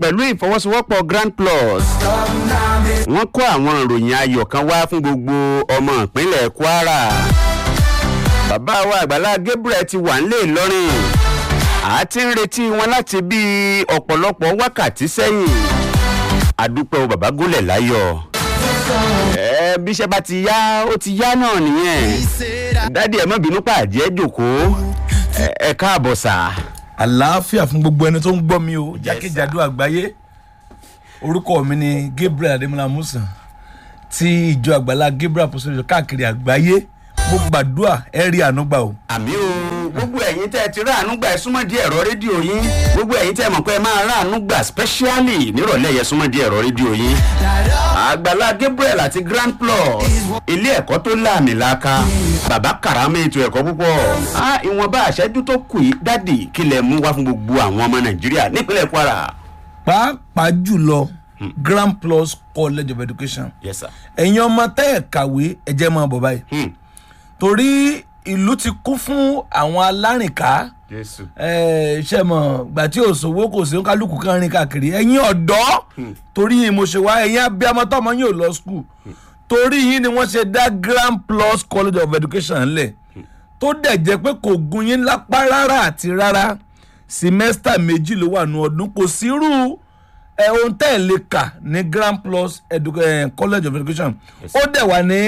pẹ̀lú ìfọwọ́sowọ́pọ̀ grand plus wọ́n kó àwọn ìròyìn ayọ̀ kan wá fún gbogbo ọmọ ìpínlẹ̀ kwara bàbá wa àgbàlá gabriel ti wà nílé ìlọrin a ti ń retí wọn láti bí ọ̀pọ̀lọpọ̀ wákàtí sẹ́yìn àdúpẹ́ o bàbá gúnlẹ̀ láyọ̀ ẹ bíṣẹ́ bá ti yá ó ti yá náà nìyẹn dádì ẹ̀ mọ́ bínú pàdé ẹ̀ jòkó ẹ káàbọ̀ sà. àlàáfíà fún gbogbo ẹni tó ń gbọ́ mi o jákèjádò àgbáyé orúkọ mi ni gabriel adémọlá musa ti ìjọ àgbàlá gabriel apostolic káàkiri àgbáyé mo gbàdúrà ẹ rí ànúgbà o. àmì o gbogbo ẹ̀yin tẹ́ ẹ ti ráàánú gbà ẹ súnmọ́ di ẹ̀rọ rédíò yín gbogbo ẹ̀yin tẹ́ ẹ mọ̀ pé ẹ máa ráàánú gbà specially nírọ̀lẹ́ yẹn súnmọ́ di ẹ̀rọ rédíò yín. àgbàlá gabriel àti grand plus ilé ẹ̀kọ́ tó láàmì laaka bàbá karama ètò ẹ̀kọ́ púpọ̀ á ìwọ̀nba àṣẹ́jú tó kù yìí dádì kílẹ̀ mú wá fún gbogbo àwọn ọmọ nàìjíríà nípínlẹ̀ kwara. pàápàá jùlọ grand plus college of education yes sir. ẹ̀yin ọmọ tẹ́ ẹ̀ kàwé ẹ jẹ́ máa bọ̀ báyìí Hmm. torí ìlú ti kún fún àwọn alárìnká jésù. ṣe mọ̀ gbà tí òṣòwò kò sí kálukú kan rìn káàkiri ẹ̀yin ọ̀dọ́ torí yín mo ṣe wá ẹ̀yin abiyamọ tọmọ yín ò lọ skul torí yín ni wọ́n ṣe dá grand plus college of education lẹ̀ tó dẹ̀ jẹ́ pé kò gun yín lápá rárá àti rárá simẹ́sítà méjì ló wà nù ọdún kò sírú ẹ ohun tẹ́ ẹ̀ lè kà ní grand plus edu eh, college of education ó dẹ̀ wà ní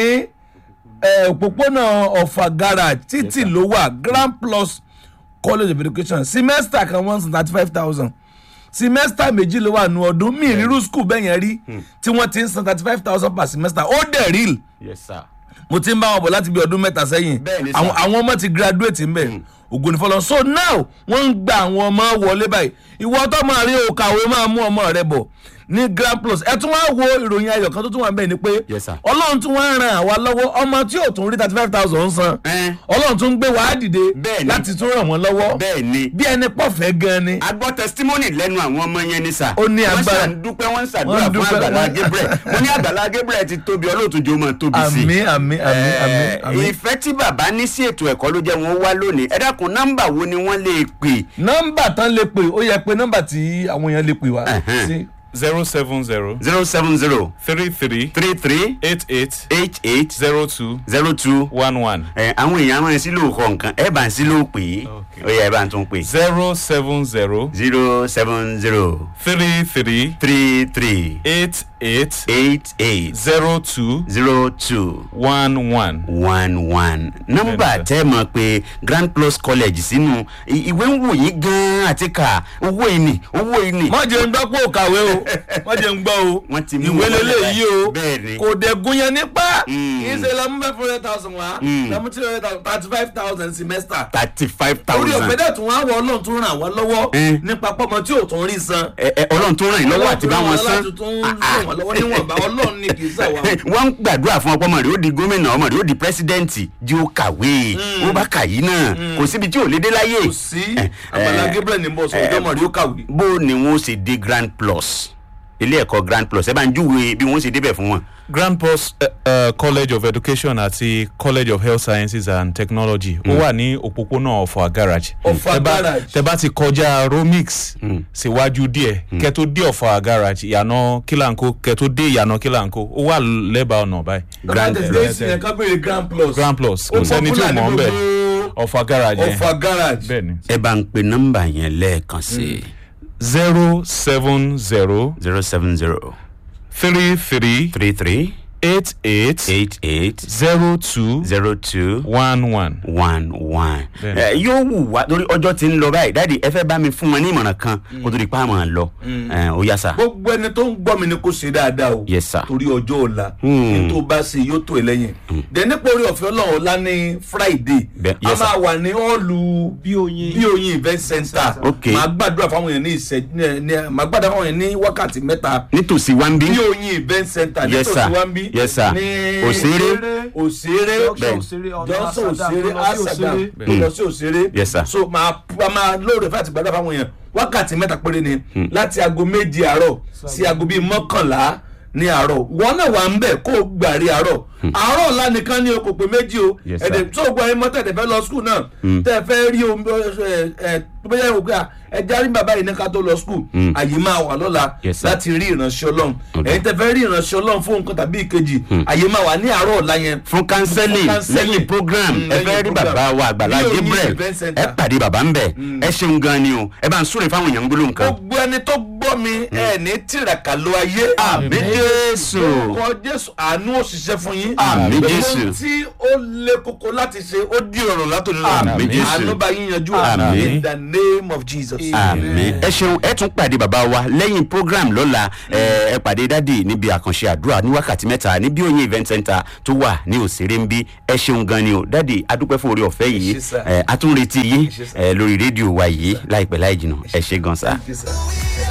eh, òpópónà ọ̀fà garage títì ló wà grand plus college of education semester kan one hundred thirty five thousand semester méjì ló wà nù ọdún mi ìrírú school bẹ́ẹ̀ yẹn rí tí wọ́n ti ń san thirty five thousand per semester ó dẹ̀ real yes sir. mo ti ń bá wọn bọ̀ láti bí ọdún mẹ́ta sẹ́yìn Bẹ́ẹ̀ ni sà. àwọn àwọn ọmọ ti graduate ń bẹ̀ ògùn ní fọlọ́ so now wọ́n ń gba àwọn ọmọ wọlé báyìí ìwọ tó máa rí òkàwé máa mú ọmọ rẹ bọ̀ ní grand plus ẹ tún wá wo ìròyìn ayọ̀ kan tó tún wà bẹ́ẹ̀ ni pé Yes, sir. ọlọ́run tún wá ran àwa lọ́wọ́ ọmọ tí ò tún rí thirty five thousand san Eh. ọlọ́run tún gbé wàá dìde Bẹ́ẹ̀ ni. láti tún ràn wọ́n lọ́wọ́ bẹ́ẹ̀ ni bí ẹni pọ̀fẹ́ gan ni a gbọ́ testimony lẹ́nu àwọn ọmọ yẹn ní sà. Ó ní agbára. wọ́n ṣàn dúpẹ́ wọ́n ń ṣàdúrà Wọ́n fún dúpẹ́, àgbàlá wọ́n- gabriel mo ní àgbàlá gabriel ti tóbi ọlọ́ọ̀túnjẹ ó máa tóbi sí i. àmì àmì àmì àmì Eh, àmì. ìfẹ́ tí bàbá ní sí ètò ẹ̀kọ́ ló jẹ́ wọn wá lónìí ẹ dákun nọ́mbà wo ni wọ́n lè pè. nọ́mbà tán lè pè ó yẹ pé nọ́mbà tí àwọn èèyàn lè pè wá Ẹ̀hẹ́n. sí zero seven zero zero seven zero three three three three eight eight eight eight zero two zero two. one one àwọn èèyàn máa ń sílò kọ nǹkan ẹ bá ń sílò pè é Okay. ó yẹ ẹ bá ń tún pè. zero seven zero zero seven zero three three three three eight eight eight eight zero two zero two. one one. one one nọmba Bẹ́ẹ̀ni, sir. tẹ́ mọ̀ pé grand plus college sínú i- ìwé ń wò yín gan-an àti kà owó ìní owó ìní. má jẹ́ ń gbọ́ pé ò kàwé o má jẹ́ ń gbọ́ o Wọ́n ti mú ìwé wọn lélẹ̀ lẹ̀ yìí o bẹ́ẹ̀ni. kò dẹ̀ gun yẹn nípa Mm. kì í ṣe lọ́mú fẹ́ four hundred thousand wá lọ́mú three hundred thousand thirty five thousand semester thirty five orí thousand. ọ̀fẹ́ dẹ̀ tún wá wọ ọlọ́run tún ràn wá lọ́wọ́ Mm. nípa pọ́mọ tí ò tún rí san ẹ ẹ ọlọ́run tó ràn yín lọ́wọ́ àti bá wọn san. láti tún ràn wọ́n lọ́wọ́ níwọ̀nba ọlọ́run ní kì í sàwá. wọ́n ń gbàdúrà fún ọpọ́ ọmọ rẹ̀ ó di gómìnà ọmọ rẹ̀ ó di pírẹsidẹ́ǹtì jí ó kàwé ó bá kà yí náà kò síbi tí ò lè dé láyé. kò sí Eh, àgbàlá eh, gabriel ní bọ́ọ̀sì ọjọ́ mọ̀ rí ó kàwé. bó ni wọ́n ṣe dé grand plus ilé ẹ̀kọ́ grand plus ẹ bá ń júwe bí wọ́n ṣe débẹ̀ fún wọn. grand post uh, uh, college of education àti college of health sciences and technology ó wà ní òpópónà ọ̀fọ̀ garage. Ọ̀fà Tẹ́ bá- garage. tẹ́ bá ti kọjá romix síwájú díẹ̀ kẹ́ tó dé ọ̀fọ̀ garage ìyànà kílànkó kẹ́ tó dé ìyànà kílànkó ó wà lẹ́bàá ọ̀nà báyìí. grand Grand- plus yẹn ká béèrè grand plus. grand plus Ó kò sẹ́ni tí ò popular ní mọ̀ ń bẹ̀ gbogbo ọ̀fọ̀ garage yẹn ọ̀fà garage. bẹ́ẹ̀ ni. ẹ bá ń pe nọ́mbà yẹn lẹ́ẹ̀kan sí zero seven zero zero seven zero three three three three eight eight eight eight zero two zero two one one. one one. Bẹ́ẹ̀ni. ẹ yóò wù wá lórí ọjọ́ tí ń lọ báyìí dáàdi ẹ fẹ́ bá mi fún wọn ní ìmọ̀ràn kan kó tó di pa àmọ́ lọ ẹ ó yá sà. gbogbo ẹni tó ń gbọ́ mi ni kò ṣe dáadáa o. Yes, sir. torí ọjọ́ ọ̀la. Hmm. ní tó bá ṣe yóò tó ẹ lẹ́yìn. dẹ̀ nípa orí ọ̀fẹ́ ọlọ́run ọ̀la ní friday. Bẹ́ẹ̀- a yes, sir. máa wà ní ọ́ọ̀lù bí oyin event center. Okay. màá gbàdúrà fáwọn èèyàn ní ìṣẹ́ ní màá gbàdúrà fáwọn èèyàn ní wákàtí mẹ́ta. nítòsí wá ń bí. bí oyin event center Yes, nítòsí sir. wá ń bí. Yes, sir. ní Òṣèré. òṣèré Bẹ́ẹ̀. johnson òṣèré asagam lọ sí òṣèré Yes, sir. so máa a máa lóore fún àtìgbàdà fáwọn èèyàn wákàtí mẹ́ta péré ni láti aago méje àárọ̀ sí aago bíi mọ́kànlá ní àárọ̀ wọn náà wà ń bẹ̀ kó o gbàrí àárọ̀ àárọ̀ ọ̀la nìkan ní o kò pé méjì o Yes, sir. ẹ̀dẹ̀ tó gbọ́ ẹ mọ́ tẹ̀tẹ̀ fẹ́ lọ skul náà tẹ̀ fẹ́ rí omi ẹ ẹ tó bẹ́ẹ̀ wò pé à, ẹ járí bàbá yìí ní ká tó lọ skul àyè máa wà lọ́la Yes, sir. láti rí ìránṣẹ́ ọlọ́run Okay. ẹ̀yin tẹ̀ fẹ́ rí ìránṣẹ́ ọlọ́run fún nǹkan tàbí ìkejì àyè máa wà ní àárọ̀ ọ̀la yẹn fún counseling Fún counseling. lẹ́yìn program Mm, ẹ fẹ́ lẹ́yìn rí program. bàbá wa àgbàlá Ní Oyin gabriel Event ẹ Center. pàdé bàbá ń bẹ̀ ẹ ṣeun gan ni o ẹ bá ń súre fáwọn èèyàn gbólóhùn kan. gbogbo ẹni tó gbọ́ mi ẹ ní tìràkà ló ayé àmì jésù orúkọ jésù àánú òṣìṣẹ́ fún yín Àmín, Gbogbo Jésù. ohun tí ó lé koko láti ṣe ó di ọ̀rọ̀ látòlú Àmín, Jésù. àánú bá yín yanjú Àmín. in the name of jesus. àmì ẹ ṣeun ẹ tún pàdé bàbá wa lẹ́yìn program lọ́la ẹ ẹ pàdé dádì níbi àkànṣe àdúrà ní wákàtí mẹ́ta níbi òyìn event center tó wà ní òṣèré ń bí ẹ ṣeun gan ni o dádì adúpẹ́ fún orí ọ̀fẹ́ yìí ṣé sir. ẹ atúnretí yín ṣé sir. ẹ lórí rédíò wa yìí láìpẹ́ láì jìnnà ẹ ṣe gan sa. Thank you, sir.